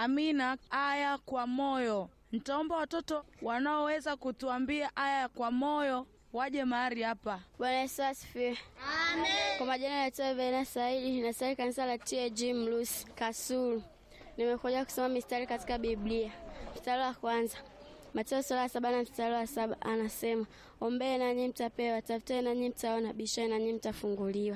Amina. Aya kwa moyo. Nitaomba watoto wanaoweza kutuambia aya kwa moyo waje mahali hapa. Bwana Yesu asifiwe. Amen. Kwa majina naitwa Vena Saidi, nasali kanisa la TAG Mlusi Kasulu. Nimekuja kusoma mistari katika Biblia. Mstari wa kwanza Mateo sura ya saba na mstari wa saba anasema, ombee nanyi mtapewa, tafuteni nanyi mtaona, bisheni nanyi mtafunguliwa.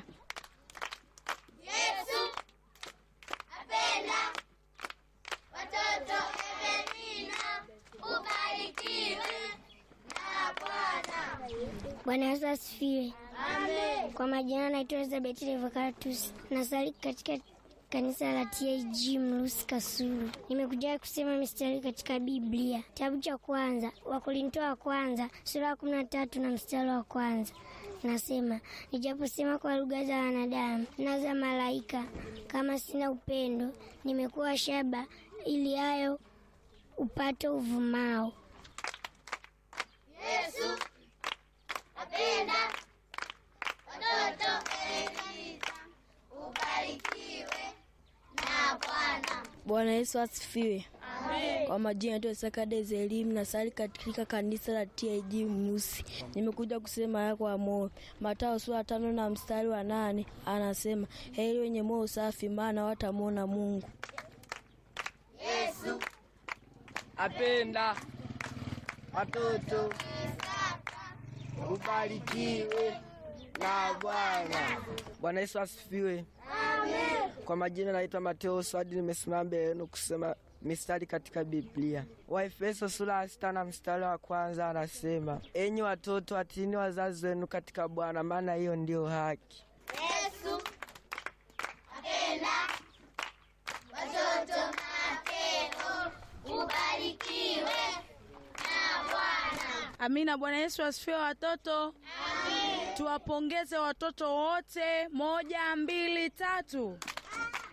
Yesu apenda watoto. Evelina, ubarikiwe na Bwana. Bwana Yesu asifiwe. Amen. Kwa majina naitwa Elizabeth Revocatus, nasali katika kanisa la TAG Mlusi Kasulu. Nimekuja kusema mistari katika Biblia, kitabu cha kwanza Wakorinto wa kwanza sura ya kumi na tatu na mstari wa kwanza nasema, nijaposema kwa lugha za wanadamu na za malaika, kama sina upendo, nimekuwa shaba ili hayo upate uvumao. Yesu apenda watoto. Evelina, ubarikiwe na Bwana. Bwana Yesu asifiwe. Kwa majina yetu Sakadezi Elimu na sali katika kanisa la TAG Mnusi. Nimekuja kusema haya kwa moyo. Mathayo sura tano na mstari wa nane anasema heri wenye moyo safi, maana watamwona Mungu. Yesu apenda watoto. Ubarikiwe na Bwana. Bwana Yesu asifiwe. Kwa majina naitwa Mateo Swadi, nimesimama mbele yenu kusema mistari katika Biblia. Waefeso sura ya sita na mstari wa kwanza anasema, enyi watoto watiini wazazi wenu katika Bwana, maana hiyo ndiyo haki. Yesu apenda watoto. Mateo, ubarikiwe na Bwana. Amina. Bwana Yesu asifiwe watoto. Tuwapongeze watoto wote. Moja, mbili, tatu.